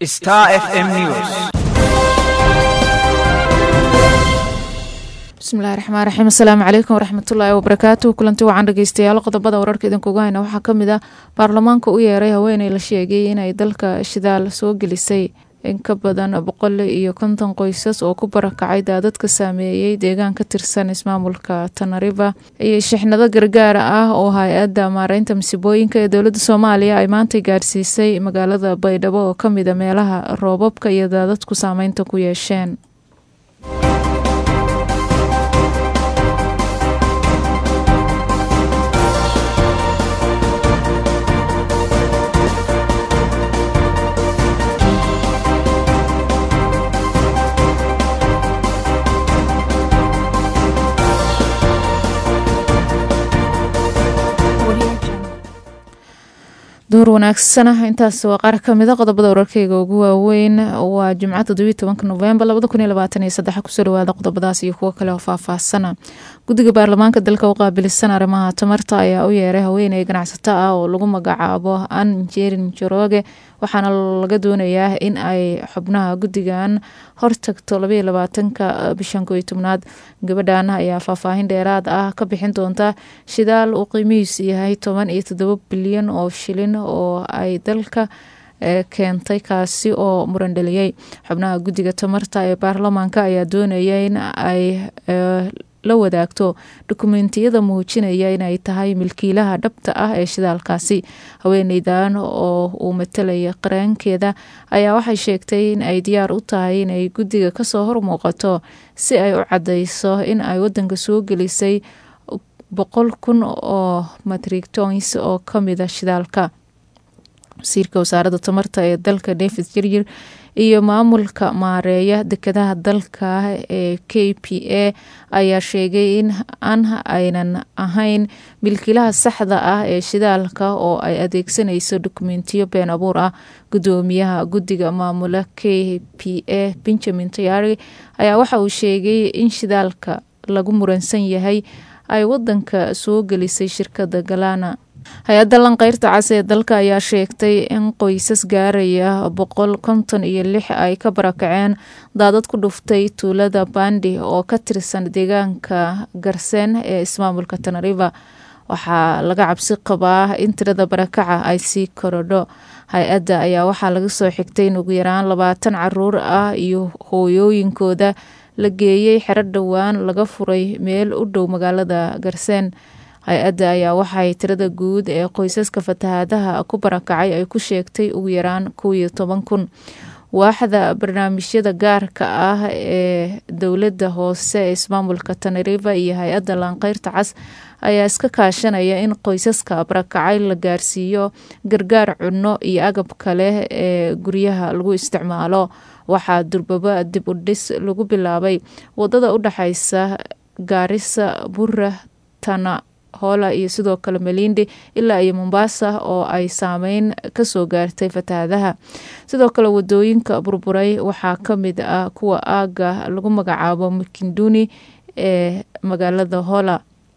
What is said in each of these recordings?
Star FM News. bismillahi raxmaan raxiim asalaamu calaykum waraxmatullaahi wabarakaatu kulanti wacan dhegeystayaal qodobada wararka idinkugu hayna waxaa kamid ah baarlamaanka u yeeray haweeney la sheegay inay dalka shidaal soo gelisay in ka badan boqol iyo konton qoysas oo ku barakacay daadadka saameeyey deegaan ka tirsan ismaamulka tanariva iyo shixnado gargaar ah oo hay-adda maareynta masiibooyinka ee dowladda soomaaliya ay maantay gaadhsiisay magaalada baydhabo oo kamida meelaha roobabka iyo daadadku saameynta ku yeesheen duur wanaagsana intaas waa qaar kamida qodobada wararkeyga ugu waaweyn waa jimco todobiyi tobanka novembar labada kun iyo labaatan iyo saddex kusoo dhawaada qodobadaas iyo kuwo kale oo faahfaahsana guddiga baarlamaanka dalka u qaabilsan arrimaha tamarta ayaa u yeeray haweeney ganacsato ah oo lagu magacaabo an jerin jorooge waxaana laga doonayaa in ay xubnaha guddigan hortagto labaiyo labaatanka bishan koo iyo tobnaad gabadhan ayaa faahfaahin dheeraad ah ka bixin doonta shidaal uu qiimihiisu yahay toban iyo toddoba bilyan oo shilin oo ay dalka keentay kaasi oo muran dhaliyey xubnaha guddiga tamarta ee baarlamaanka ayaa doonaya in ay la wadaagto dukumentiyada muujinaya inay tahay milkiilaha dhabta ah ee shidaalkaasi haweeneydan oo uu matalaya qareenkeeda ayaa waxay sheegtay in ay diyaar u tahay inay guddiga kasoo hormuuqato si ay u cadeyso in ay wadanka soo gelisay boqol kun oo matrictons oo kamida shidaalka wasiirka wasaaradda tamarta ee dalka david jiryir iyo maamulka maareeya dekadaha dalka ee k p a ayaa sheegay in an aynan ahayn milkiilaha saxda ah ee shidaalka oo ay adeegsanayso dokumentiyo been abuur ah gudoomiyaha guddiga maamula k p a benjamin tayari ayaa waxa uu sheegay in shidaalka lagu muransan yahay ay wadanka soo gelisay shirkada galana hay-adda lanqeyrta cas ee dalka ayaa sheegtay in qoysas gaaraya boqol konton iyo lix ay ka barakaceen daadad ku dhuftay tuulada bandi oo ka tirsan deegaanka garseen ee ismaamulka tanariva waxaa laga cabsi qabaa in tirada barakaca ay sii korodho hay-adda ayaa waxaa laga soo xigtay in ugu yaraan labaatan caruur ah iyo hooyooyinkooda la geeyey xero dhowaan laga furay meel u dhow magaalada garseen hay-adda ayaa waxay tirada guud ee qoysaska fatahaadaha ku barakacay ay ku sheegtay ugu yaraan kow iyo toban kun waaxda barnaamijyada gaarka ah ee dowladda hoose ee ismaamulka tanariva iyo hay-adda laanqeyrta cas ayaa iska kaashanaya in qoysaska barakacay la gaarsiiyo gargaar cunno iyo agab kale ee guryaha lagu isticmaalo waxaa durbaba dib u dhis lagu bilaabay wadada u dhexeysa gaarisa bura tana hoola iyo sidoo kale malindi ilaa iyo mombasa oo ay saameyn kasoo gaartay fatahaadaha sidoo kale wadooyinka burburay waxaa kamid ah kuwa aaga lagu magacaabo makinduni ee magaalada hoola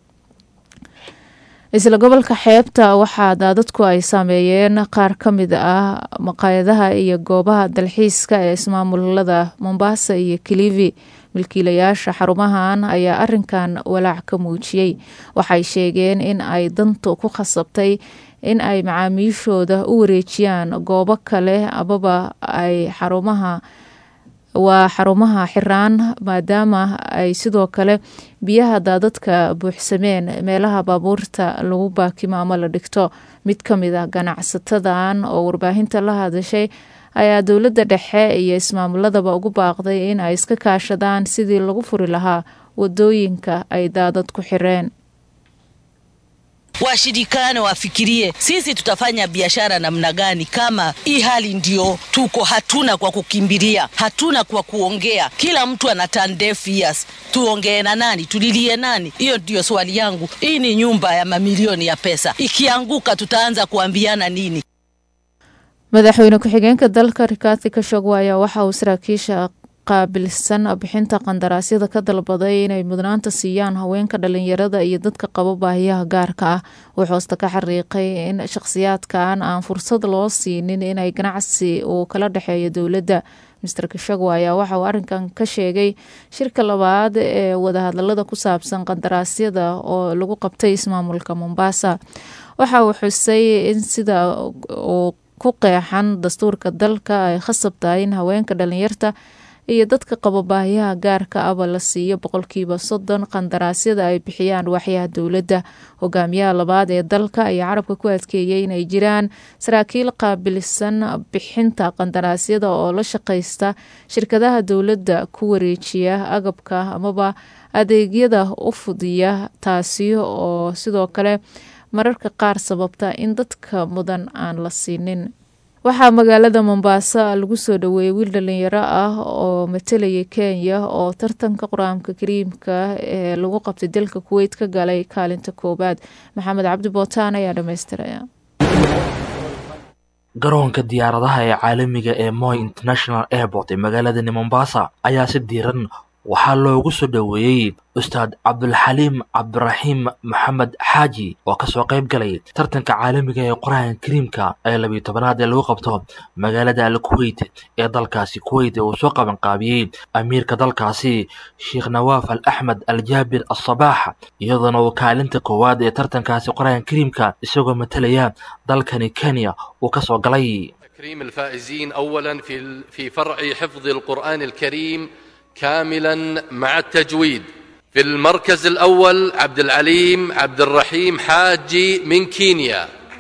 isla gobolka xeebta waxaa daadadku ay saameeyeen qaar kamid ah maqaayadaha iyo goobaha dalxiiska ee ismaamulada mombasa iyo kilivi milkiilayaasha xarumahan ayaa arinkan walaac ka muujiyey waxay sheegeen in ay dantu ku khasabtay in ay macaamiishooda u wareejiyaan goobo kale amaba ay xarumaha waa xarumaha xiraan maadaama ay sidoo kale biyaha daadadka buuxsameen meelaha baabuurta lagu baakimo ama la dhigto mid kamid a ganacsatadan oo warbaahinta la hadashay ayaa dowladda dhexe iyo ismaamuladaba ugu baaqday in ay iska kaashadaan sidii lagu furi lahaa wadooyinka ay daadad ku xireen washirikane wafikirie sisi tutafanya biashara namna gani kama hii hali ndio tuko hatuna kwa kukimbilia hatuna kwa kuongea kila mtu ana turn deaf ears tuongee na nani tulilie nani hiyo ndio swali yangu hii ni nyumba ya mamilioni ya pesa ikianguka tutaanza kuambiana nini madaxweyne ku-xigeenka dalka rikathi kashogwa ayaa waxa uu saraakiisha qaabilsan bixinta qandaraasyada ka dalbaday inay mudnaanta siiyaan haweenka dhalinyarada iyo dadka qaba baahiyaha gaarka ah wuxuu hoosta ka xariiqay in shakhsiyaadkan aan fursad loo siinin inay ganacsi uu kala dhexeeyo dowladda mister kashagwa ayaa waxa uu arrinkan ka sheegay shirka labaad ee wadahadalada ku saabsan qandaraasyada oo lagu qabtay ismaamulka mombasa waxa uu xusay in sida uu ku qeexan dastuurka dalka ay khasab tahay in haweenka dhalinyarta iyo dadka qaba baahiyaha gaarka aba la siiyo boqolkiiba soddon qandaraasyada ay bixiyaan waaxyaha dowladda hogaamiyaha labaad ee dalka ayaa carabka ku adkeeyay inay jiraan saraakiil qaabilsan bixinta qandaraasyada oo la shaqaysta shirkadaha dowladda ku wareejiya agabka amaba adeegyada u fudiya taasi oo sidoo kale mararka qaar sababta in dadka mudan aan la siinin waxaa magaalada mombasa lagu soo dhaweeyey wiil dhalinyaro ah oo matalayay kenya oo tartanka qur-aanka kariimka ee lagu qabtay dalka kuweyt ka galay kaalinta koowaad maxamed cabdi bootaan ayaa dhamaystiraya garoonka diyaaradaha ee caalamiga ee moy international airport ee magaaladani mombasa ayaa si diiran waxaa loogu soo dhoweeyey ustaad cabdulxaliim cabdiraxiim maxamed xaaji oo kasoo qayb galay tartanka caalamiga ee qur-aanka kariimka ee labiyo tobanaad ee lagu qabto magaalada al kuweyt ee dalkaasi kuweyt ee uu soo qabanqaabiyey amiirka dalkaasi sheekh nawaaf al axmed al jaabir asabaax iyadoona uu kaalinta koowaad ee tartankaasi qur-aanka kariimka isagoo matalaya dalkani kenya uu kasoo galay تكريم الفائزين اولا في في فرع حفظ القران الكريم كاملا مع التجويد في المركز الاول عبد العليم عبد الرحيم حاجي من كينيا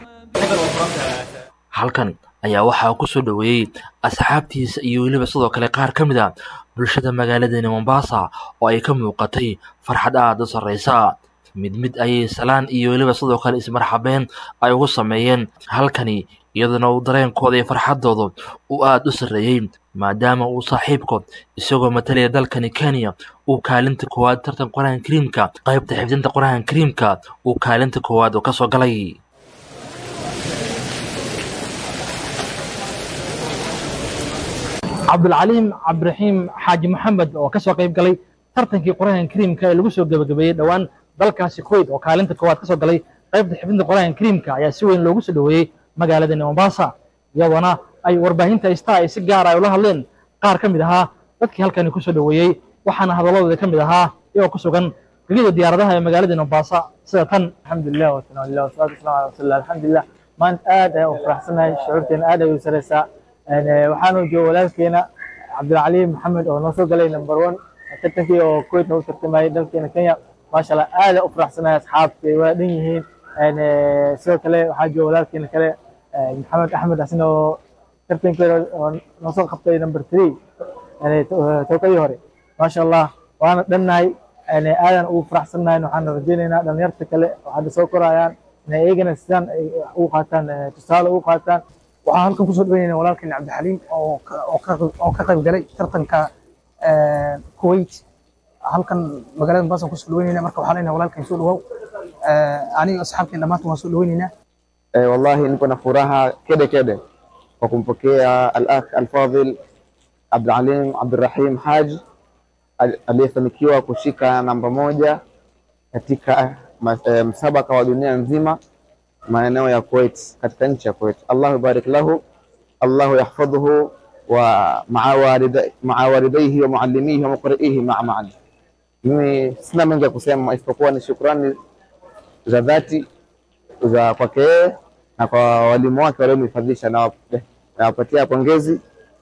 halkan ayaa waxaa ku soo dhoweeyey asxaabtiisa iyo weliba sidoo kale qaar ka mid a bulshada magaaladani mombasa oo ay ka muuqatay farxad aada u sarreysa mid mid ayay salaan iyo weliba sidoo kale ismarxabeen ay ugu sameeyeen halkani iyaduna uu dareenkooda iyo farxaddooda uu aada u sarreeyey maadaama uu saaxiibkood isagoo matalaya dalkani kenya uu kaalinta koowaad tartan qur-aanka kariimka qaybta xifdinta qur-aanka kariimka uu kaalinta koowaad oo kasoo galay cabdulcaliim cabdiraxiim xaaji maxamed oo ka soo qayb galay tartankii qur-aanka kariimka ee lagu soo gebagabeeyey dhowaan dalkaasi kuweyt oo kaalinta koowaad ka soo galay qaybta xifdinta qur-aanka kariimka ayaa si weyn loogu soo dhoweeyey magaaladani mombasa iyadoona ay warbaahinta istaa ay si gaara ay ula hadleen qaar ka mid ahaa dadkii halkani ku soo dhoweeyey waxaana hadalladooda ka mid ahaa iyagoo ku sugan gegida diyaaradaha ee magaalada mombasa sida tan alxamdulilah wasanaa lilah wasalaatu wasalaamu ala rasuulillah alxamdulilah maanta aad ayaan u faraxsanahay shucuurteena aad ay u sareysaa waxaanu jooga walaalkeena cabdilcaliim maxamed oo noo soo galay number one tartankii oo kuwait noogu tartamayay dalkeena kenya maasha allah aad u faraxsanahay asxaabtay waa dhan yihiin sidoo kale waxaa jooga walaalkeena kale maxamed axmed asina oo tartankeeda oo noo soo qabtay number three towkadii hore maasha allah waana dhannahay aadan ugu faraxsannahay waxaan rajaynaynaa dhalinyarta kale oo hadda soo korayaan inay iyagana sidaan ay ugu qaataan tusaale ugu qaataan waxaan halkan kusoo dhaweynayna walaalkeen cabdixaliim oo oo ka qayb galay tartanka kuwait halkan magaalada mombasa kusoo dhaweynayna marka waxaan leenahay walaalkeen soo dhawow aniga asxaabteen dhammaantan waan soo dhaweynaynaa wallahi niko na furaha kede kede kwa kumpokea al-akh al-fadhil Abdulalim Abdurrahim Haji aliyefanikiwa kushika namba moja katika msabaka wa dunia nzima maeneo ya Kuwait, katika nchi ya Kuwait. Allahu barik lahu, Allahu yahfadhuhu wa maa walidaihi wa muallimihi wa muqriihi maa maan. Mimi sina mengi ya kusema isipokuwa ni shukrani za dhati za kwake yeye na kwa walimu wake waliomhifadhisha, na nawapatia pongezi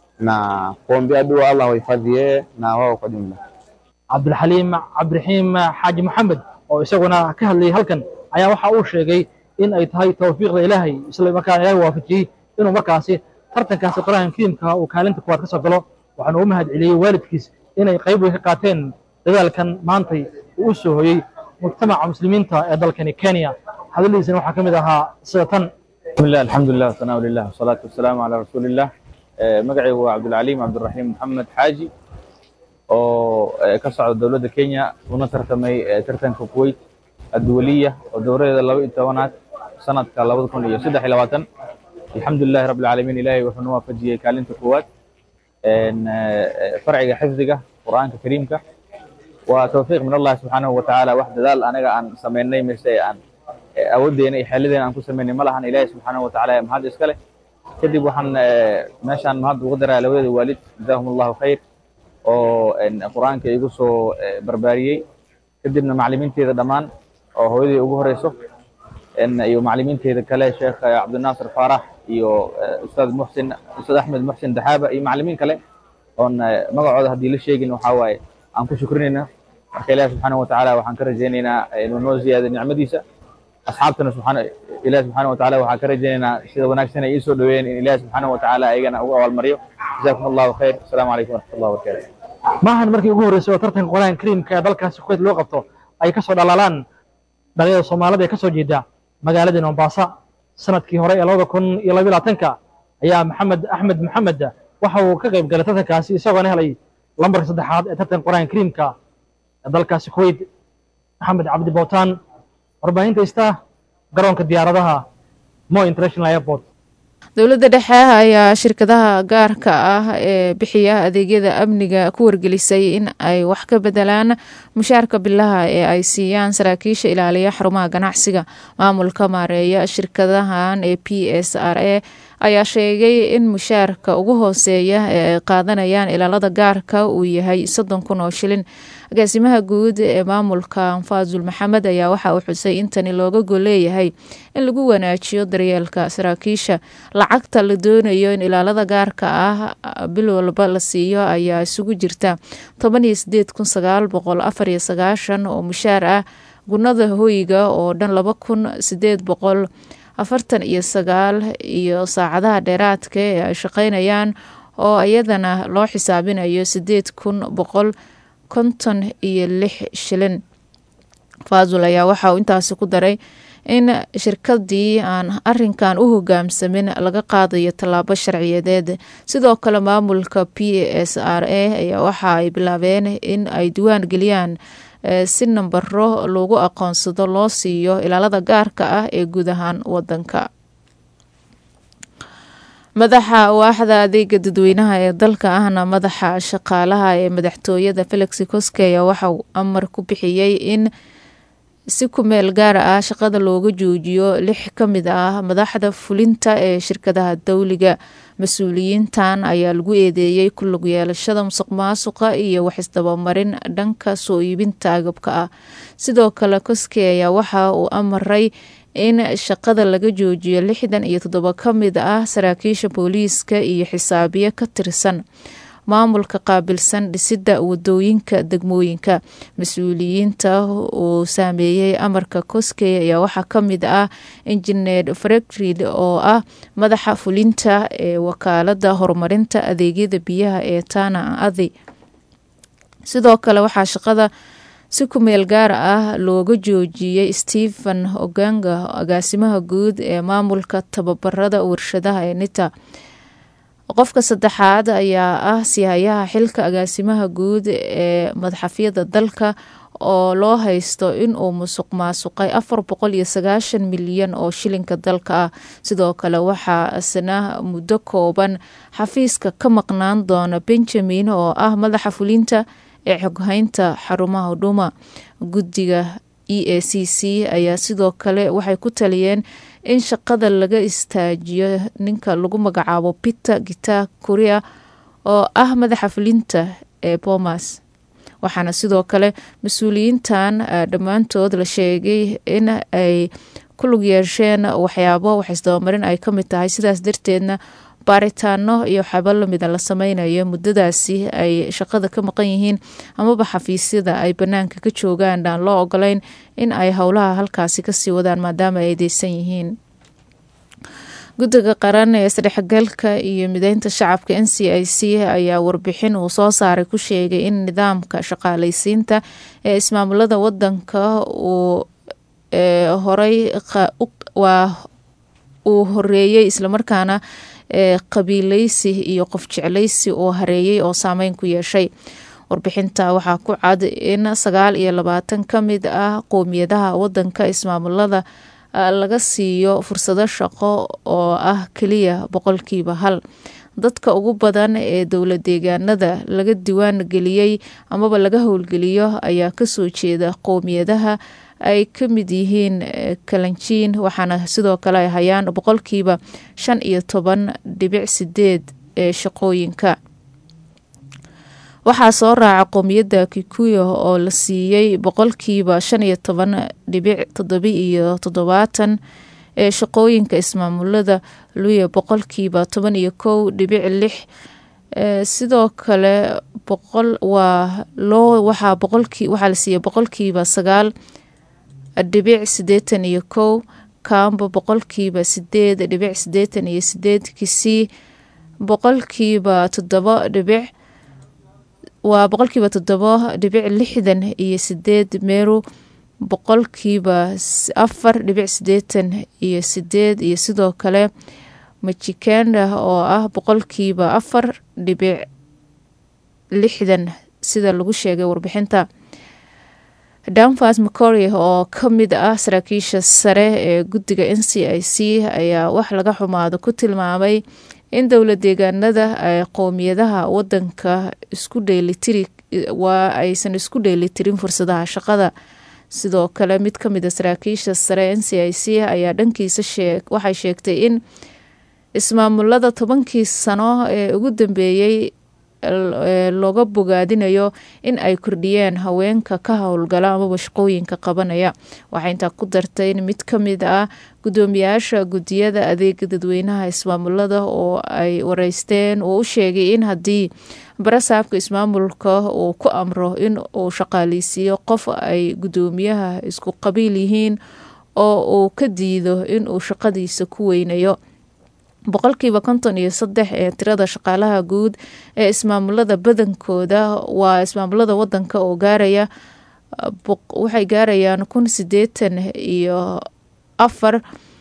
na kuombea dua Allah wahifadhi yeye na wao kwa jumla. cabdilxaliim cabdiraxiim xaaji maxamed oo isaguna ka hadlayay halkan ayaa waxa uu sheegay in ay tahay tawfiiqda ilaahay isla markaana ilaahay waafajiyey inuu markaasi tartankaasi qur-aanka kariimka uu kaalinta kuwaad ka soo galo waxaana u mahad celiyey waalidkiis inay qayb weyn ka qaateen dadaalkan maantay uu u soo hoyey mujtamaca muslimiinta ee dalkani kenya hadaladiisana waxaa ka mid ahaa sida tan بسم الله الحمد لله والثناء لله والصلاة والسلام على رسول الله magacay waa cabdilcaliim cabdiraxiim maxamed xaaji oo ka socda dowladda kenya una tartamay tartanka kuwait adduwaliya oo dowradeeda laba iyo tobanaad sanadka labada kun iyo saddex iyo labaatan alxamdulilahi rabbi alcaalamiin ilaahay wuxuu nu waafajiyey kaalinta koowaad farciga xifdiga qur'aanka kariimka waa tawfiiq min allahi subxaanahu watacaala wax dadaal anaga aan samaynay mise aan awooddeena iyo xeeladeena aan ku samaynay ma lahan ilaahi subxaanahu watacaala mahad iska leh kadib waxaan meeshaan mahad ugu daraa labada waalid jazaahum allahu khayr oo qur'aanka igu soo barbaariyey kadibna maclimiinteeda dhammaan oo hooyadii ugu horeyso iyo maclimiinteeda kale sheekh cabdinaasir faarax iyo ustaad muxsin ustaad axmed muxsin daxaaba iyo maclimiin kale oon magacooda haddii la sheegin waxaa waaye aan ku shukrinayna marka ilahi subxaanahu watacaala waxaan ka rajaynaynaa inuu noo ziyaado nicmadiisa asxaabtana subxaana ilahi subxaanahu watacaala waxaan ka rajaynaynaa sida wanaagsan ay ii soo dhaweeyeen in ilahi subxaanahu watacaala ayagana ugu abaalmariyo jazakum allahu khayr asalaamu calaykum waraxmat allah wabarakatu maahan markii ugu horreysay oo tartanka qur'aanka kariimka ee dalkaasi kuweyt loo qabto ay ka soo dhalaalaan dhalinyada soomaalida ee ka soo jeeda magaaladii mombasa sanadkii hore ee labada kun iyo labiyo labaatanka ayaa maxamed axmed maxamed waxa uu ka qayb galay tartankaasi isagoona helay lambarka saddexaad ee tartanka qur'aanka kariimka ee dalkaasi kuweyt maxamed cabdi bowtaan warbaahinta ista garoonka diyaaradaha mo international airport dowladda dhexe ayaa shirkadaha gaarka ah ee bixiya adeegyada amniga ku wargelisay in ay wax ka bedelaan mushaarka bilaha ee ay siiyaan saraakiisha ilaaliya xarumaha ganacsiga maamulka maareeya shirkadahan ee p s r a ayaa sheegay in mushaarka ugu hooseeya ee ay qaadanayaan ilaalada gaarka uu yahay soddon kun oo shilin agaasimaha guud ee maamulka faazul maxamed ayaa waxa uu xusay in tani looga gol leeyahay in lagu wanaajiyo daryeelka saraakiisha lacagta la doonayo in ilaalada gaarka ah bil walba la siiyo ayaa isugu jirta toban iyo sideed kun sagaal boqol afar iyo sagaashan oo mushaar ah gunada hoyga oo dhan laba kun sideed boqol afartan iyo sagaal iyo saacadaha dheeraadka ee ay shaqeynayaan oo iyadana loo xisaabinayo sideed kun boqol konton iyo lix shilin faazul ayaa waxa uu intaasi ku daray in shirkadii aan arinkan u hogaamsamin laga qaadayo tallaabo sharciyadeed sidoo kale maamulka p s r a ayaa waxa ay bilaabeen in ay diwaan geliyaan si nambaro lagu aqoonsado loo siiyo ilaalada gaarka ah ee guud ahaan wadanka madaxa waaxda adeega dadweynaha ee dalka ahna madaxa shaqaalaha ee madaxtooyada felix koske ayaa waxa uu amar ku bixiyey in si ku meel gaar ah shaqada looga joojiyo lix ka mid ah madaxda fulinta ee shirkadaha dowliga mas-uuliyiintan ayaa lagu eedeeyey ku lug yeelashada musuq maasuqa iyo waxisdabamarin dhanka soo iibinta agabka ah sidoo kale koske ayaa waxa uu amaray in shaqada laga joojiyo lixdan iyo toddoba ka mid ah saraakiisha booliiska iyo xisaabiye ka tirsan maamulka qaabilsan dhisidda wadooyinka degmooyinka mas-uuliyiinta uu saameeyey amarka koskey ayaa waxaa ka mid ah injineer frekrid oo ah madaxa fulinta ee wakaalada horumarinta adeegyada biyaha ee tana adi sidoo kale waxaa shaqada si ku meel gaar ah looga joojiyey stephen oganga agaasimaha guud ee maamulka tababarada warshadaha ee nita qofka saddexaad ayaa ah sihayaha xilka agaasimaha guud ee madaxafyada dalka oo loo haysto inuu musuq maasuqay afar boqol iyo sagaashan milyan oo shilinka dalka ah sidoo kale waxaa isna muddo kooban xafiiska ka maqnaan doona benjamin oo ah madaxa fulinta ee xoghaynta xarumaha hudhuma guddiga e a c c ayaa sidoo kale waxay ku taliyeen in shaqada laga istaajiyo ninka lagu magacaabo peter gita korea oo ah madaxa fulinta ee bomas waxaana sidoo kale mas-uuliyiintan dhammaantood la sheegay in ay ku lug yeesheen waxyaabo waxisdabamarin ay ka mid tahay sidaas darteedna baaritaano iyo waxyaaba lamida la sameynayo muddadaasi ay shaqada ka maqan yihiin amaba xafiisyada ay banaanka ka joogaan aan loo ogolayn in ay howlaha halkaasi kasii wadaan maadaama ay deysan yihiin guddiga qaran ee isdhexgalka iyo mideynta shacabka n c i c ayaa warbixin uu soo saaray ku sheegay in nidaamka shaqaaleysiinta ee ismaamulada wadanka uu horay waa uu horeeyey islamarkaana ee qabiileysi iyo qof jecleysi oo hareeyey oo saameyn ku yeeshay warbixinta waxaa ku cad in sagaal iyo labaatan ka mid ah qowmiyadaha wadanka ismaamulada laga siiyo fursado shaqo oo ah keliya boqolkiiba hal dadka ugu badan ee dowla deegaanada laga diwaan geliyey amaba laga howlgeliyo ayaa kasoo jeeda qowmiyadaha ay ka mid yihiin kalanjiin waxaana sidoo kale ay hayaan boqolkiiba shan iyo toban dhibic sideed ee shaqooyinka waxaa soo raaca qowmiyadda kikuyo oo la siiyey boqolkiiba shan iyo toban dhibic toddobi iyo toddobaatan ee shaqooyinka ismaamulada luya boqolkiiba toban iyo kow dhibic lix sidoo kale boqol waa loo waxaa boqolkii waxaa la siiyey boqolkiiba sagaal dhibic sideetan iyo kow kaamba boqolkiiba sideed dhibic sideetan iyo sideed kisii boqolkiiba toddoba dhibic waa boqolkiiba toddoba dhibic lixdan iyo sideed meru boqolkiiba afar dhibic sideetan iyo sideed iyo sidoo kale majikenda oo ah boqolkiiba afar dhibic lixdan sida lagu sheegay warbixinta danfas macory oo ka mid ah saraakiisha sare ee guddiga n c i c ayaa wax laga xumaado ku tilmaamay in dowla deegaanada ay qowmiyadaha wadanka isku dheelitiri waa aysan isku dheelitirin fursadaha shaqada sidoo kale mid ka mid a saraakiisha sare n c i c ayaa dhankiisa waxay sheegtay in ismaamulada tobankii sano ee ugu dambeeyey looga bogaadinayo in ay kordhiyeen haweenka ka howlgala amaba shaqooyinka qabanaya waxay intaa ku dartay in mid ka mid ah guddoomiyaasha guddiyada adeega dadweynaha ismaamulada oo ay wareysteen uu u sheegay in haddii barasaabka ismaamulka uu ku amro in uu shaqaaleysiiyo qof ay guddoomiyaha isku qabiil yihiin oo uu ka diido in uu shaqadiisa ku weynayo boqolkiiba konton iyo saddex ee tirada shaqaalaha guud ee ismaamulada badankooda waa ismaamulada wadanka oo gaaraya waxay gaarayaan kun sideetan iyo afar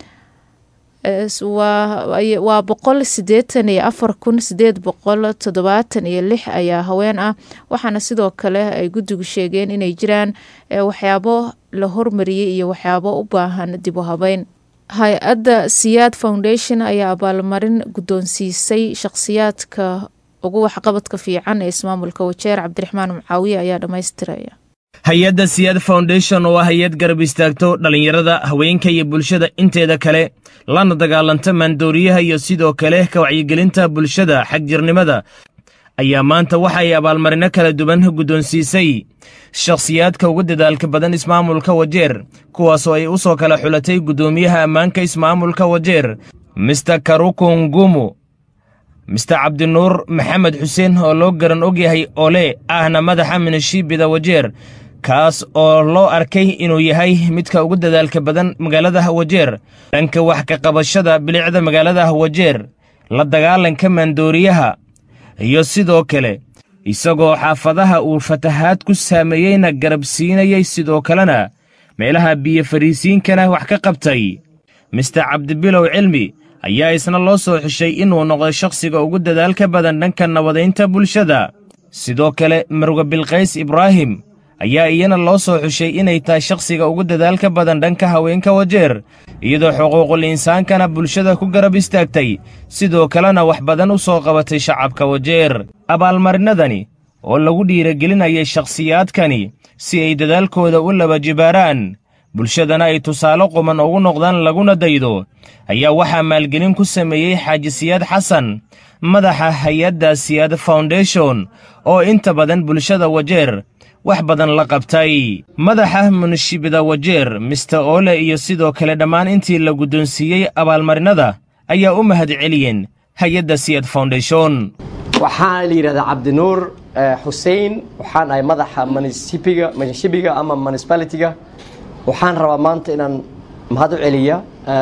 waa boqol sideetan iyo afar kun sideed boqol toddobaatan iyo lix ayaa haween ah waxaana sidoo kale ay guddigu sheegeen inay jiraan waxyaabo la hormariyey iyo waxyaabo u baahan dib u habeyn hay-adda siyaad foundation ayaa abaalmarin guddoonsiisay shaqhsiyaadka ugu waxqabadka fiican ee ismaamulka wajeer cabdiraxmaan mucaawiye ayaa dhammaystiraya hay-adda siyaad foundation oo ah hay-ad garab istaagto dhallinyarada haweenka iyo bulshada inteeda kale lana dagaalanta maandooriyaha iyo sidoo kale ka wacyigelinta bulshada xagjirnimada ayaa maanta waxa ay abaalmarino kala duwan guddoonsiisay shakhsiyaadka ugu dadaalka badan ismaamulka wajeer kuwaasoo ay u soo kala xulatay guddoomiyaha ammaanka ismaamulka wajeer mister karukungumu mister cabdinuur maxamed xuseen oo loo garan ogyahay ole ahna madaxa minishiibida wajeer kaas oo loo arkay inuu yahay midka ugu dadaalka badan magaalada wajeer dhanka wax ka qabashada bilicda magaalada wajeer la dagaalanka maandooriyaha iyo sidoo kale isagoo xaafadaha uu fatahaad ku saameeyeyna garab siinayay sidoo kalena meelaha biyo fariisiinkana wax ka qabtay mister cabdibilow cilmi ayaa isna loo soo xushay inuu noqdo shakhsiga ugu dadaalka badan dhanka nabadaynta bulshada sidoo kale marwe bilkays ibraahim ayaa iyana loo soo xushay inay tahay shakhsiga ugu dadaalka badan dhanka haweenka wajeer iyadoo xuquuqul insaankana bulshada ku garab istaagtay sidoo kalena wax badan u soo qabatay shacabka wajeer abaalmarinadani oo lagu dhiiragelinayay shakhsiyaadkani si ay dadaalkooda u laba jibaaraan bulshadana ay tusaale quman ugu noqdaan laguna daydo ayaa waxaa maalgelin ku sameeyey xaaji siyaad xasan madaxa hay-adda siyaad foundation oo inta badan bulshada wajeer wax badan la qabtay madaxa munishibida wajeer mister ole iyo sidoo kale dhammaan intii la guddoonsiiyey abaalmarinada ayaa u mahad celiyeen hay-adda siyaad foundation waxaa la yidhahdaa cabdinuur xusein waxaan ahay madaxa munisibiga munishibiga ama municipalitiga waxaan rabaa maanta inaan mahad u celiya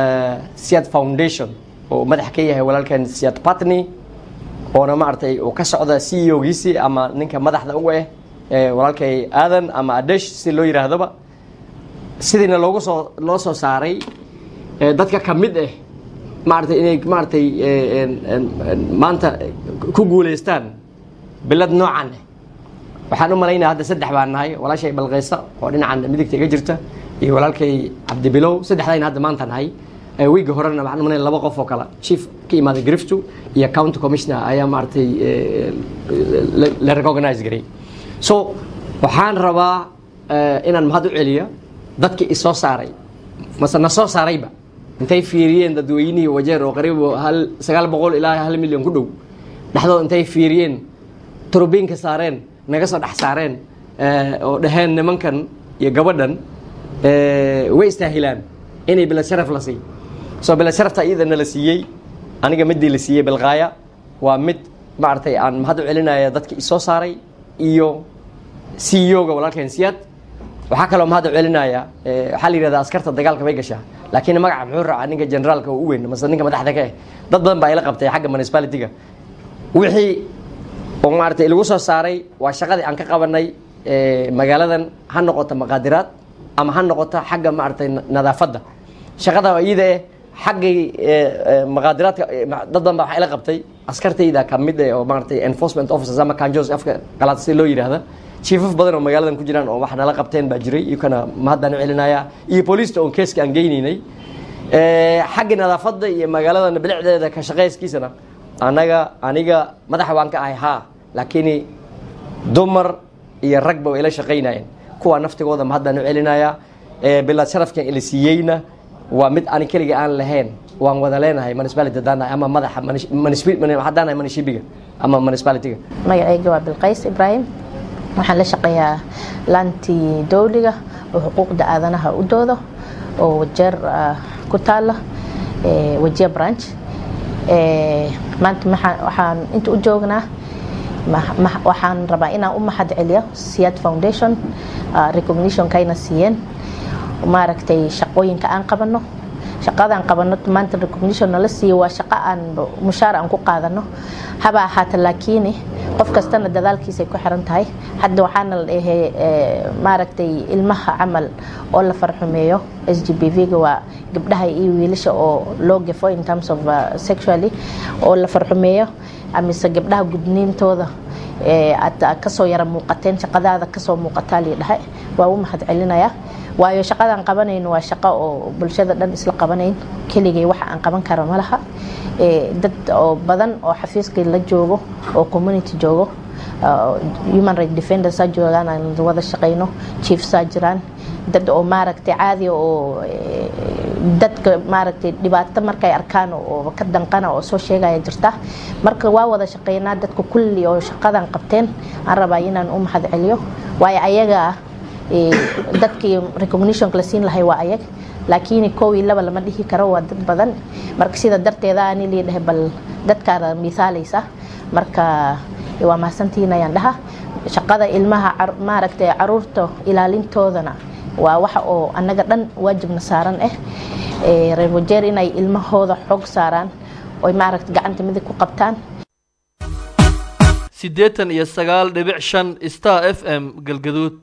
siyaad foundation oo madax ka yahay walaalkan siyaad patney oona maaragtay uu ka socda c e ogiisii ama ninka madaxda uga ah walaalkay aadan ama adesh si loo yidhaahdoba sidiina loogu soo loo soo saaray dadka ka mid ah maaragtay inay maaragtay maanta ku guulaystaan bilad noocan ah waxaan u malaynaya hadda saddex baan nahay walaashay balqeysa oo dhinacan midigta iga jirta iyo walaalkay cabdibilow saddexdayna hadda maanta nahay wiiga horena waxaan umanaya laba qof oo kale chief ka imaaday griftu iyo county commissioner ayaa maaragtay la recognize garay so waxaan rabaa inaan mahad u celiyo dadkii isoo saaray mase na soo saarayba intay fiiriyeen dadweynihii wajeer oo qariib hal sagaal boqol ilaa hal milyan ku dhow dhexdood intay fiiriyeen turubiinka saareen naga soo dhex saareen oo dhaheen nimankan iyo gabadhan way istaahilaan inay bilad sharaf la siiy soo bilad sharafta iyadana la siiyey aniga midii la siiyey bilqaaya waa mid maaragtay aan mahad u celinaya dadka isoo saaray iyo c e o-ga walaalkeen siyaad waxaa kaloo mahad u celinaya waxaa la yihahda askarta dagaalka bay gashaa laakiin magaca muxuu raacaa ninka generaalka oo u weyn mase ninka madaxda ka eh dad badan baa ila qabtay xagga municipality-ga wixii oo maaragtay lagu soo saaray waa shaqadii aan ka qabanay magaaladan ha noqoto maqaadiraad ama ha noqoto xagga maaragtay nadaafadda shaqada iyada eh xaggay maqaadiraadka dad badan baa waxaa ila qabtay askartayda ka mid eh oo maaragtay enforcement officers ama kanjos afka qalaad si loo yidhaahda chiefaf badan oo magaaladan ku jiraan oo wax nala qabteen baa jiray iyokana mahaddaan u celinayaa iyo booliista oon keeska aan geynaynay xagga nadaafadda iyo magaalada bilicdeeda ka shaqeyskiisana anaga aniga madaxa waan ka ahay haa laakiin dumar iyo ragba way ila shaqaynayeen kuwa naftigooda mahaddaan u celinayaa bilad sharafkan ila siiyeyna waa mid ani keliga aan lahayn waan wada leenahay municipality haddaan nahay ama madaxa haddaan nahay munishibiga ama municipality-ga magacayga waa bilqays ibraahim waxaan la shaqeeyaa laantii dowliga oo xuquuqda aadanaha u doodo oo wajeer ku taala wajiya branch maanta waxaan inta u joognaa waxaan rabaa inaan u mahad celiyo siyaad foundation recognitionkayna siiyeen maaragtay shaqooyinka aan qabano shaqadaan qabano maanta recognition nala siiyo waa shaqo aan mushaar aan ku qaadano haba ahaata laakiin qof kastana dadaalkiisay ku xiran tahay hadda waxaana la dhahey maaragtay ilmaha camal oo la farxumeeyo s g b v-ga waa gabdhaha iyo wiilasha oo loo gafo in terms of sexually oo la farxumeeyo amise gabdhaha gudniintooda aad kasoo yara muuqateen shaqadaada kasoo muuqataa lii dhahay waa u mahad celinayaa waayo shaqadaan qabanayno waa shaqo oo bulshada dhan isla qabanayn keligay waxa aan qaban kara ma laha dad oo badan oo xafiiskii la joogo oo community joogo human right defendersaa joogaan aan wada shaqayno chiefsaa jiraan dad oo maaragtay caadi oo dadka maaragtay dhibaato markay arkaan oo ka danqana oo soo sheegaya jirta marka waa wada shaqeynaa dadka kulli oo shaqadan qabteen aan rabaa inaan u mahad celiyo waayo ayaga dadkii recognitionka la siin lahay waa ayag laakiin kow iyo laba lama dhihi karo waa dad badan marka sida darteeda ani lii dhahay bal dadkaada misaalaysa marka waa mahadsantihiin ayaan dhaha shaqada ilmaha maaragtay caruurta ilaalintoodana waa waxa oo annaga dhan waajibna saaran ah reer wajeer inay ilmahooda xoog saaraan oy maaragta gacanta midig ku qabtaan siddeetan iyo sagaal dhibic shan star f m galgaduud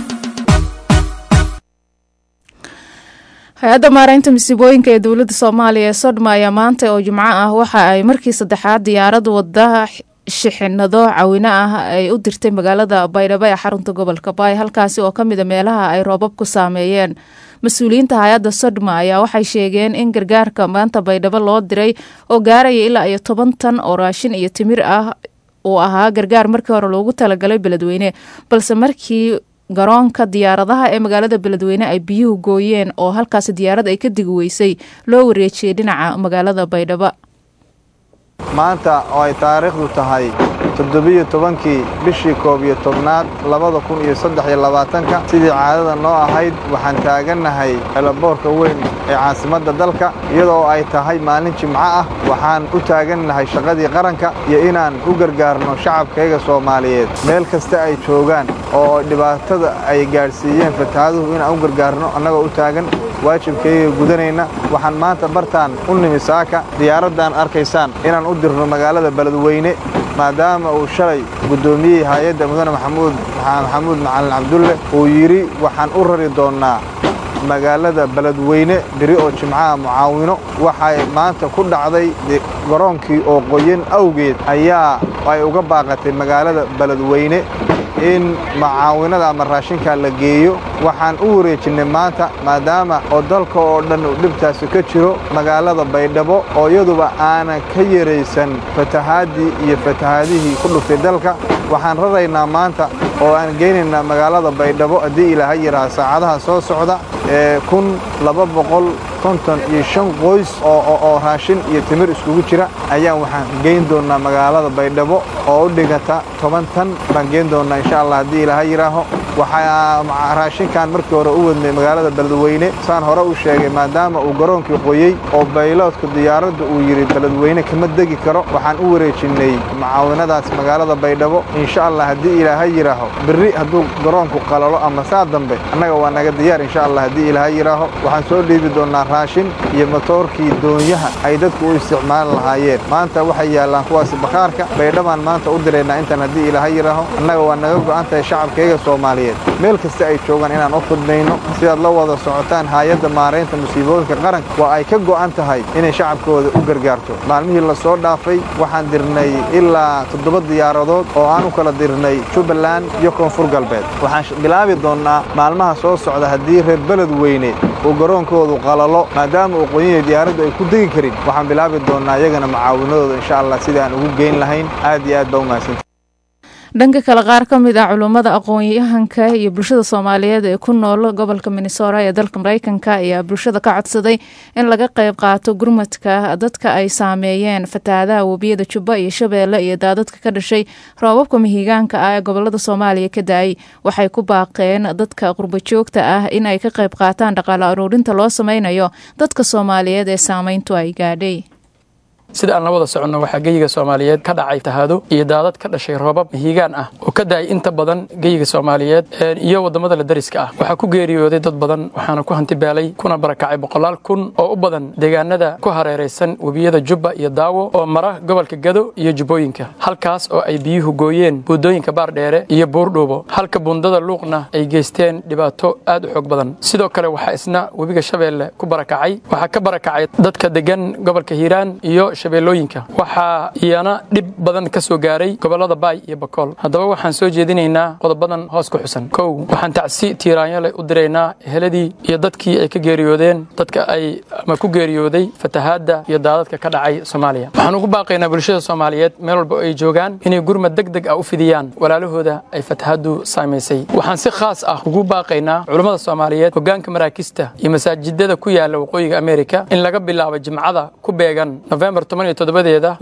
hay-adda maaraynta masiibooyinka ee dowladda soomaaliya ee sodma ayaa maanta oo jimco ah waxa ay markii saddexaad diyaarad wada shixinado cawino ah ay u dirtay magaalada baydhabo ee xarunta gobolka baay halkaasi oo kamida meelaha ay roobab ku saameeyeen mas-uuliyiinta hay-adda sodma ayaa waxay sheegeen in gargaarka maanta baydhabo loo diray oo gaaraya ilaa iyo toban tan oo raashin iyo timir ah uu ahaa gargaar markii hore loogu talagalay beledweyne balse markii garoonka diyaaradaha ee magaalada beledweyne ay biyuhu gooyeen oo halkaasi diyaarad ay ka digi weysay loo wareejiyey dhinaca magaalada baydhabo maanta oo ay taariikhdu tahay toddobiyo tobankii bishii koob iyo tobnaad labada kun iyo saddex iyo labaatanka sidii caadada noo ahayd waxaan taagannahay eelaboorka weyn ee caasimadda dalka iyadoo ay tahay maalin jimco ah waxaan u taagannahay shaqadii qaranka iyo inaan u gargaarno shacabkayga soomaaliyeed meel kasta ay joogaan oo dhibaatada ay gaadhsiiyeen fataaduhu inaan u gargaarno annagoo u taagan waajibkayga gudanayna waxaan maanta bartaan u nimi saaka diyaaraddan arkaysaan inaan u dirno magaalada beledweyne maadaama uu shalay guddoomiyey hay-adda mudane maxamuud maxamuud macalin cabdulle uu yidhi waxaan u rari doonnaa magaalada beledweyne beri oo jimcaha mucaawino waxay maanta ku dhacday garoonkii oo qoyan awgeed ayaa ay uga baaqatay magaalada beledweyne in macaawinada ama raashinka la geeyo waxaan u wareejinnay maanta maadaama oo dalka oo dhan uu dhibtaasi ka jiro magaalada baydhabo oo iyaduba aanan ka yaraysan fatahaadii iyo fatahaadihii ku dhuftay dalka waxaan raraynaa maanta oo aan geynaynaa magaalada baydhabo haddii ilaaha yidhaha saacadaha soo socda ee kun laba boqol konton iyo shan qoys oo raashin iyo timir iskugu jira ayaan waxaan geyn doonnaa magaalada baydhabo oo u dhigata toban tan baan geyn doonnaa insha allah haddii ilaaha yidhaaho waxaa raashinkan markii hore u wadnay magaalada beledweyne saan hore u sheegay maadaama uu garoonkii qoyey oo bayloodka diyaaradda uu yidhi beledweyne kama degi karo waxaan u wareejinnay mucaawinadaas magaalada baydhabo insha allah haddii ilaaha yidhaaho berri hadduu garoonku qalalo ama saa dambe annaga waa naga diyaar insha allah haddii ilaaha yidhaaho waxaan soo dhiibi doonnaa raashin iyo matoorkii doonyaha ay dadku u isticmaali lahaayeen maanta waxay yaallaan kuwaasi bakhaarka baydhabaan maanta u diraynaa intaan haddii ilaaha yidhaaho annaga waa naga go'an tahay shacabkayga soomaaliyeed meel kasta ay joogaan inaan u khudmayno sidaad la wada socotaan haayadda maaraynta musiibooyinka qaranka waa ay ka go'an tahay inay shacabkooda u gargaarto maalmihii la soo dhaafay waxaan dirnay ilaa toddoba diyaaradood oo aan u kala dirnay jubbaland iyo koonfur galbeed waxaan bilaabi doonnaa maalmaha soo socda haddii reer beled weyne uu garoonkoodu qalalo maadaama uu qoyanya diyaaraddu ay ku degi karin waxaan bilaabi doonnaa iyagana mucaawinadooda insha allah sidii aan ugu geyn lahayn aad iyo aad baa u mahadsanta dhanka kale qaar ka mid ah culummada aqoon-yahanka iyo bulshada soomaaliyeed ee ku nool gobolka minnesota ee dalka mareykanka ayaa bulshada ka codsaday in laga qayb qaato gurmadka dadka ay saameeyeen fatahaadaha webiyada jubba iyo shabeelle iyo daadadka ka dhashay roobabka mihigaanka ah ee gobolada soomaaliya ka da-ay waxay ku baaqeen dadka qurbajoogta ah in ay ka qayb qaataan dhaqaale aruurinta loo sameynayo dadka soomaaliyeed ee saameyntu ay gaadhay sida aan la wada soconno waxaa geyiga soomaaliyeed ka dhacay tahaado iyo daadad ka dhashay roobab hiigaan ah oo ka da'ay inta badan geyiga soomaaliyeed iyo waddamada la dariska ah waxaa ku geeriyooday dad badan waxaana ku hantibaalay kuna barakacay boqolaal kun oo u badan deegaanada ku hareeraysan webiyada jubba iyo daawo oo mara gobolka gado iyo jubbooyinka halkaas oo ay biyuhu gooyeen buundooyinka baardheere iyo buurdhuubo halka buundada luuqna ay geysteen dhibaato aad u xoog badan sidoo kale waxaa isna webiga shabeelle ku barakacay waxaa ka barakacay dadka degan gobolka hiiraan iyo shabeellooyinka waxaa iyana dhib badan ka soo gaaray gobollada baay iyo bakool haddaba waxaan soo jeedinaynaa qodobadan hoos ku xusan kow waxaan tacsi tiiraanyale u diraynaa eheladii iyo dadkii ay ka geeriyoodeen dadka ay ama ku geeriyooday fatahaadda iyo daadadka ka dhacay soomaaliya waxaan ugu baaqaynaa bulshada soomaaliyeed meel walba oo ay joogaan inay gurmad deg deg ah u fidiyaan walaalahooda ay fatahaaddu saamaysay waxaan si khaas ah ugu baaqaynaa culummada soomaaliyeed hoggaanka maraakista iyo masaajidada ku yaala waqooyiga amerika in laga bilaabo jimcada ku beegan novembar todobadeeda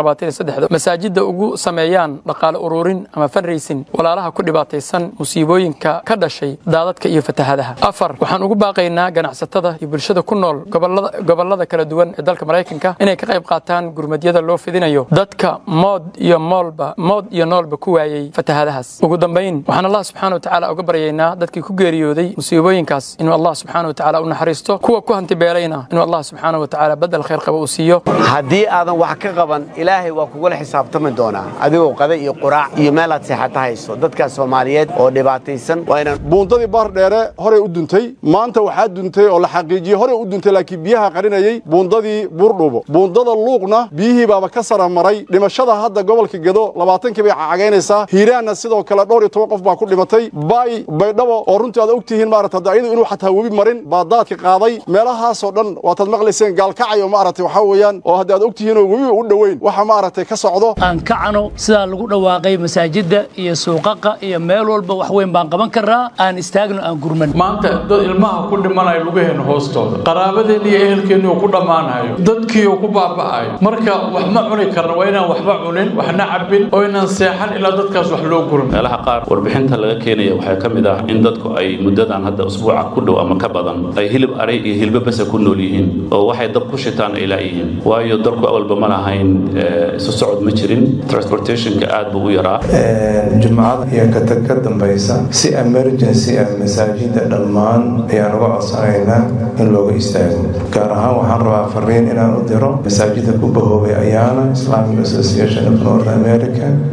masaajidda ugu sameeyaan dhaqaale ururin ama fanraysin walaalaha ku dhibaataysan musiibooyinka ka dhashay daadadka iyo fatahadaha afar waxaan ugu baaqaynaa ganacsatada iyo bulshada ku nool gobollada kala duwan ee dalka maraykanka inay ka qayb qaataan gurmadyada loo fidinayo dadka mood iyo moolba mood iyo noolba ku waayey fatahadahaas ugu dambayn waxaan allah subxaana watacaala uga baryaynaa dadkii ku geeriyooday musiibooyinkaas inuu allah subxaana watacaala u naxariisto kuwa ku hantibeelayna inuu allah subxaana watacaala badel khayr qaba uu siiyo haddii aadan wax ka qaban ilaahay waa kugula xisaabtami doonaa adigoo qada iyo quraac iyo meelaad seexata hayso dadkaas soomaaliyeed oo dhibaataysan waa inaan buundadii baardheere horey u duntay maanta waxaa duntay oo la xaqiijiyey horey u duntay laakiin biyaha qarinayey buundadii buurdhuubo buundada luuqna biyihii baaba ka sara maray dhimashada hadda gobolka gedo labaatankii bay cagaynaysaa hiiraanna sidoo kale dhowr iyo toban qof baa ku dhimatay baay baydhabo oo runtii aad ogtihiin maarata hadda ayadu inuu xataa webi marin baa daadka qaaday meelahaasoo dhan waataad maqlayseen gaalkacay oo maaragtay waxaa weeyaan oo hadda aad ogtihiinoo webiba u dhoweyn waxa maaragtay ka socdo aan kacano sidaa lagu dhawaaqay masaajidda iyo suuqaqa iyo meel walba wax weyn baan qaban karnaa aan istaagno aan gurman maanta dad ilmaha ku dhimanayo lugaheenna hoostooda qaraabadeenna iyo ehelkeenni uu ku dhammaanayo dadkii uu ku baaba'ayo marka wax ma cuni karna waa inaan waxba cunin waxna cabbin oo inaan seexan ilaa dadkaas wax loo gurin meelaha qaar warbixinta laga keenaya waxaa ka mid ah in dadku ay muddadan hadda usbuuca ku dhow ama ka badan ay hilib aray iyo hilbo basa ku nool yihiin oo waxay dab ku shitaan ay laayihiin waayo dalku awalba ma lahayn isu socod ma jirin transportationka aad buu u yaraa jumcada iyo katag ka dambaysa si emergency ah masaajida dhammaan ayaan uga codsanaynaa in looga istaago gaar ahaan waxaan rabaa fariin inaan u diro masaajida ku bahoobay ayaana islamic association of north america in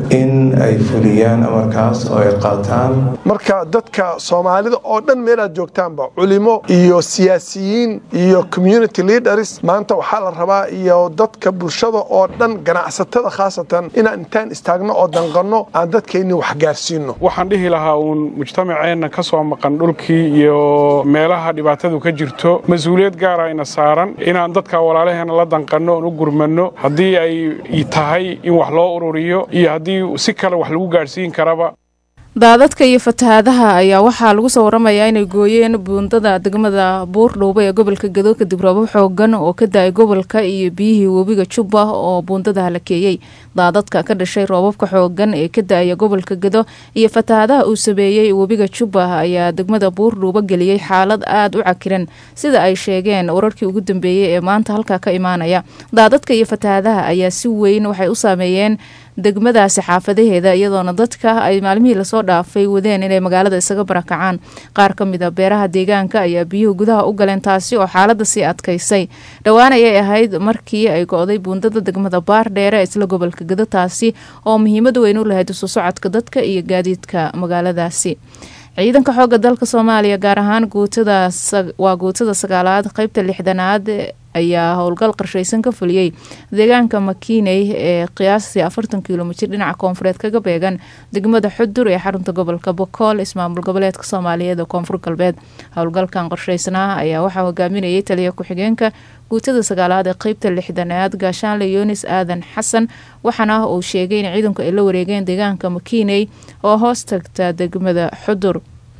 ay fuliyaan amarkaas oo ay qaataan marka dadka soomaalida oo dhan meelaad joogtaanba culimo iyo siyaasiyiin iyo community leaders maanta waxaa la rabaa iyo dadka bulshada oo dhan ganacsatada khaasatan inaan intaan istaagno oo danqanno aan dadkeenni wax gaarsiino waxaan dhihi lahaa uun mujtamaceenna ka soo maqan dhulkii iyo meelaha dhibaatadu ka jirto mas-uuliyad gaara ina saaran inaan dadka walaalaheena la danqanno oon u gurmanno haddii ay tahay in wax loo ururiyo iyo haddii si kale wax lagu gaadhsiin karaba daadadka iyo fatahaadaha ayaa waxaa lagu soo waramayaa inay gooyeen buundada degmada buurdhowba ee gobolka gado kadib roobab xoogan oo ka da-ay gobolka iyo biyihii webiga jubba oo buundada halakeeyey daadadka ka dhashay roobabka xoogan ee ka da-aya gobolka gado iyo fatahaadaha uu sameeyey webiga jubba ayaa degmada buurdhowba geliyey xaalad aada u cakiran sida ay sheegeen wararkii ugu dambeeyey ee maanta halkaa ka imaanaya daadadka iyo fatahaadaha ayaa si weyn waxay u saameeyeen degmadaasi xaafadaheeda iyadoona dadka ay maalmihii lasoo dhaafay wadeen inay magaalada isaga barakacaan qaar ka mid a beeraha deegaanka ayaa biyuhu gudaha u galeen taasi oo xaalada sii adkaysay dhowaan ayay ahayd markii ay go-day buundada degmada baardheere isla gobolka gado taasi oo muhiimad weyn u lahayd isu socodka dadka iyo gaadiidka magaaladaasi ciidanka xooga dalka soomaaliya gaar ahaan guutada waa guutada sagaalaad qeybta lixdanaad ayaa howlgal qarshaysan ka fuliyey deegaanka makiiney ee qiyaastii afartan kilomitir dhinaca koonfureed kaga beegan degmada xudur ee xarunta gobolka bokool ismaamul goboleedka soomaaliyeed ee koonfur galbeed howlgalkan qorshaysnaa ayaa waxaa hogaaminayay taliya ku-xigeenka guutada sagaalaad ee qeybta lixdanaad gaashaanle yunis aadan xasan waxaana uu sheegay in ciidanku ay la wareegeen deegaanka makiiney oo hoos tagta degmada xudur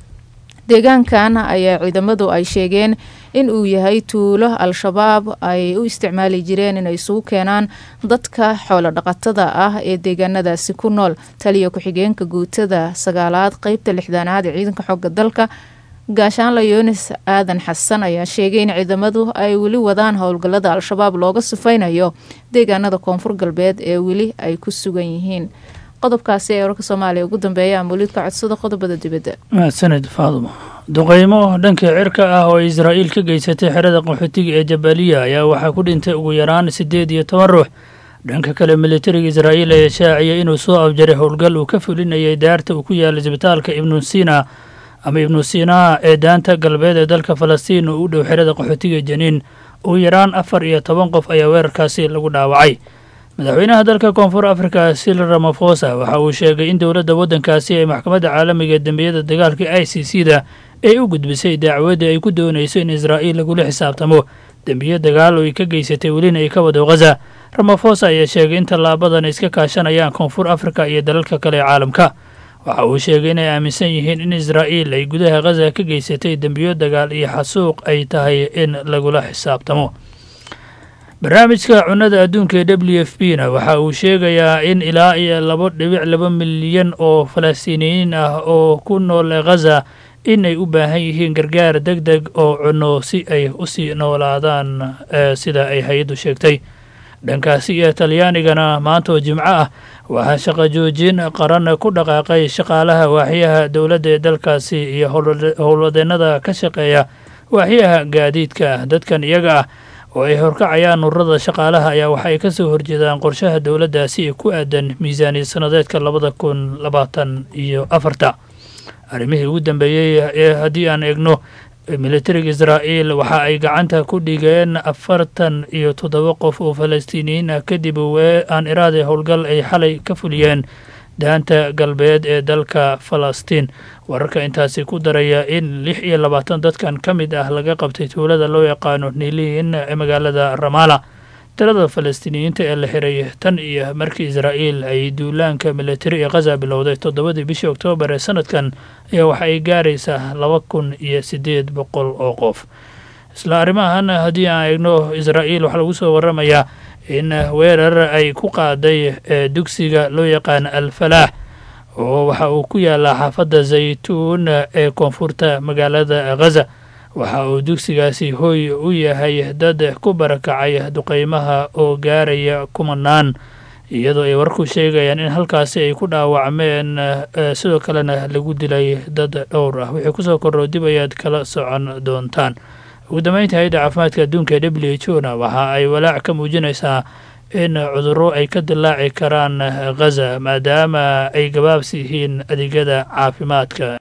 deegaankan ayaa ciidamadu ay sheegeen in uu yahay tuulo al-shabaab ay u isticmaali jireen inay isugu keenaan dadka xoolo dhaqatada ah ee deegaanadaasi ku nool taliya ku-xigeenka guutada sagaalaad qeybta lixdanaad ee ciidanka xooga dalka gaashaanla yunis aadan xasan ayaa sheegay in ciidamadu ay weli wadaan howlgallada al-shabaab looga sifaynayo deegaanada koonfur galbeed ee weli ay ku sugan yihiin qodobkaasi ee wararka soomaaliya ugu dambeeya amuuliidka codsada qodobada dibadda mahadsaned faadumo duqeymo dhanka cirka ah oo israa'iil ka geysatay xerada qaxootiga ee jabaliya ayaa waxaa ku dhintay ugu yaraan siddeed iyo toban ruux dhanka kale militariga israa'iil ayaa shaaciyay inuu soo afjaray howlgal uu ka fulinayay daarta uu ku yaala isbitaalka ibnu sina ama ibnu sinaa ee daanta galbeed ee dalka falastiin oo u dhow xerada qaxootiga janiin ugu yaraan afar iyo toban qof ayaa weerarkaasi lagu dhaawacay madaxweynaha dalka koonfur afrika sil ramafosa waxa uu sheegay in dowladda waddankaasi ay maxkamadda caalamiga ee dembiyada dagaalka i c c da ay u gudbisay dacwadda ay ku doonayso in israa'iil lagula xisaabtamo dembiyo dagaal oo ay ka geysatay welina ay ka wado ghaza ramafosa ayaa sheegay in tallaabadan ay iska kaashanayaan koonfur afrika iyo dalalka kale ee caalamka waxa uu sheegay inay aaminsan yihiin in israa'iil ay gudaha ghaza ka geysatay dembiyo dagaal iyo xasuuq ay tahay in lagula xisaabtamo barnaamijka cunnada adduunka ee w f b na waxa uu sheegayaa in ilaa iyo labo dhibic laba milyan oo falastiiniyiin ah oo ku nool ghaza in ay u baahan yihiin gargaar deg deg oo cunno si ay usii noolaadaan sida ay hay-addu sheegtay dhankaasi iyo talyaanigana maanta oo jimco ah waxaa shaqo joojin qaran ku dhaqaaqay shaqaalaha waaxyaha dowladda ee dalkaasi iyo howlwadeennada ka shaqeeya waaxyaha gaadiidka dadkan iyaga ah oo ay horkacayaan ururada shaqaalaha ayaa waxa ay ka soo horjeedaan qorshaha dowladdaasi ee ku aadan miisaaniyad sannadeedka labada kun labaatan iyo afarta arrimihii ugu dambeeyey ee haddii aan eegno militariga israa'iil waxa ay gacanta ku dhigeen afartan iyo toddoba qof oo falastiiniyiin ah kadib aan iraade howlgal ay xalay ka fuliyeen daanta galbeed ee dalka falastiin wararka intaasi ku daraya in lix iyo labaatan dadkan ka mid ah laga qabtay tuulada loo yaqaano niliin ee magaalada ramala tirada falastiiniyiinta ee la xiray tan iyo markii israa'iil ay duulaanka militari ee khaza bilowday toddobadii bishii oktoobar ee sanadkan ayaa waxa ay gaaraysaa laba kun iyo siddeed boqol oo qof isla arrimahan haddii aan eegno israa'iil waxaa lagu soo waramayaa in weerar ay ku qaaday dugsiga loo yaqaan al-falaax oo waxa uu ku yaalaa xaafadda zaytuun ee koonfurta magaalada khaza waxa uu dugsigaasi hooy u yahay dad ku barakacay duqeymaha oo gaaraya kumanaan iyadoo ay warku sheegayaan in halkaasi ay ku dhaawacmeen sidoo kalena lagu dilay dad dhowr ah wixii kusoo korro dib ayaad kala socon doontaan ugu dambeynta hay-adda caafimaadka adduunka ee w h o na waxa ay walaac ka muujinaysaa in cudurro ay ka dilaaci karaan ghaza maadaama ay gabaabsi yihiin adeegyada caafimaadka